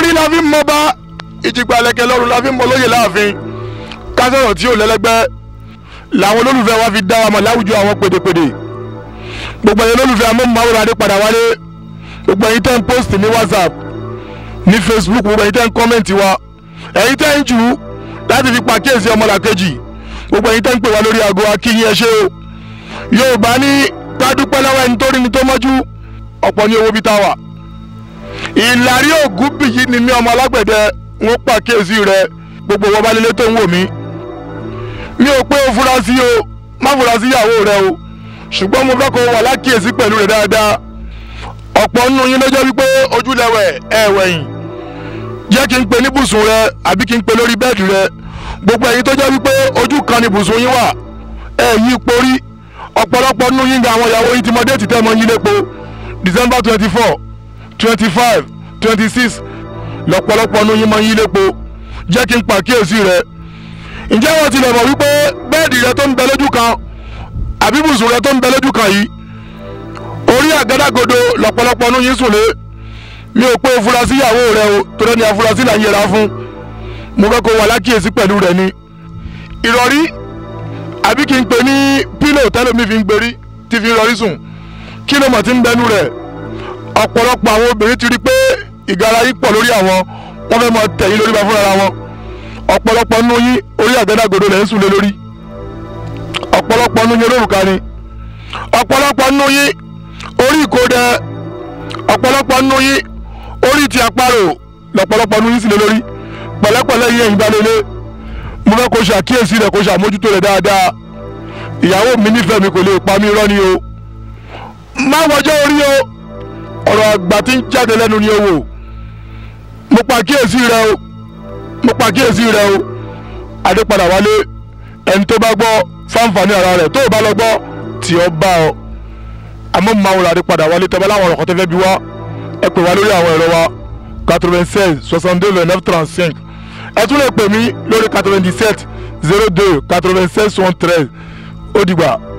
orí la fi ń mọba ìjìgbà lẹ̀kẹ̀ lọ́rùn la fi ń mọ lóye láàfin kásọ̀rọ̀ tí ò lẹ́lẹ́gbẹ́ làwọn olólùfẹ́ wa fi dá wa mọ̀ láwùjọ àwọn pèdèpèdè gbogbo ẹ̀yin olólùfẹ́ amóhùnmáwòrán adé padà wálé gbogbo ẹ̀yin tẹ́ ń post ní whatsapp ní facebook gbogbo ẹ̀yin tẹ́ ń comment wa ẹ̀yin tẹ́ ń jù ú láti fi pàkíyèsí ọmọlàkejì gbogbo ẹ̀yin tẹ́ ń pè wá lórí aago akínyìn ẹ ṣé o yorùbá ní kádúpẹ́ lọ́wọ́ ẹni tó rí ni tó mọ́jú ọ̀pọ̀ ní owó bí tá a wà ìlàrí ògún bìyí ni mí ọmọ alágbẹ̀dẹ ń pàkíyèsí rẹ gbogbo wọn bá lélẹ̀ tó ń wò mí mi ò pé o fura sí o má fura sí ìyàwó rẹ o ṣùgbọ́n mo fẹ́ kó o wà lákìyèsí pẹ̀lú rẹ dáadáa ọ̀pọ̀ nínú yín lọ́jọ́ wípé ojúlẹ̀wẹ̀ ẹ̀wẹ̀yìn jẹ́ kí n pe níbùsùn rẹ àbí kí n pe lórí bẹ́ẹ̀dì rẹ gbogbo ẹ̀yin tó jẹ́ wípé ojú kan ni ibùsùn yín wà ẹ̀ yí porí ọ̀pọ̀lọpọ̀ nínú yín ga àwọn ìyàwó yín ti mọ déètì tẹ́ mọ yín lépo december twenty four twenty five twenty six lọ́pọ̀lọpọ̀ nínú yín mọ yín lépo jẹ́ kí n pàkíyèsí rẹ ǹjẹ́ wọ́n tilẹ̀ mọ̀ wípé bẹ́ẹ̀dì rẹ tó ń bẹ lójú kan àbí ibùsùn rẹ tó ń bẹ lójú kan yìí orí àgádágodo lọ́pọ̀lọpọ̀ nínú yín sùn lé mi ò pé afurasí ìyàwó rẹ o tó lẹ́ni afurasí là ń yẹra fún mo fẹ́ kó wà lákìyèsí pẹ̀lú rẹ ni ìrọ̀rí àbí kí n pè ní pílò tẹ́lómi fi ń gbérí tí fi ń rọrí sùn kí ló mọ̀ tí ń bẹnu rẹ̀ ọ̀pọ̀lọpọ̀ àwọn obìnrin ti rí pé ìgara yìí pọ̀ lórí àwọn wọ́n fẹ́ mọ tẹ̀yìn lórí bá fúnra wọn ọ̀pọ̀lọpọ̀ nínú yín orí àgádágodo lẹ̀ ń sùn lé lórí ọ̀pọ̀lọpọ̀ nínú yín olórùka ni ọ̀pọ̀lọpọ̀ nínú yín orí ìkódẹ ọ̀pọ̀lọpọ̀ nínú yín orí ti àparò lọ̀pọ̀lọpọ̀ nínú yín sì lé lórí pẹ̀lẹ́pẹ̀lẹ́ yín ẹ̀yìn balẹ̀lẹ́ mo fẹ́ kó ṣàkíyèsí rẹ̀ kó ṣàmójútó rẹ̀ dáadáa ìyàwó mi nífẹ̀ẹ́ mi kò lè pa mí irọ́ ni o má wọjọ́ orí o ọ̀rọ̀ àgbà tí ń jáde lẹ́nu ni o wò mo pàkíyèsí rẹ o mo pàkíyèsí rẹ o adépadà wálé ẹni tó bá gbọ́ fáǹfààní ara rẹ̀ tó o bá lọ gbọ́ tí ó bá ọ àmọ́ mo máa wọlé adépadà wálé tẹ́ bá láwọn ọ̀rọ̀ kan tẹ́ fẹ́ bí wá ẹ pè wá lórí àwọn ẹ̀rọ wa quatre-vingt-seize soixante-deux vingt-neuf trente-cinq ẹ tún lè pè mí lórí quatre-vingt-dix-sept zero deux quatre-vingt-seize soixante-treize ó dìgbà.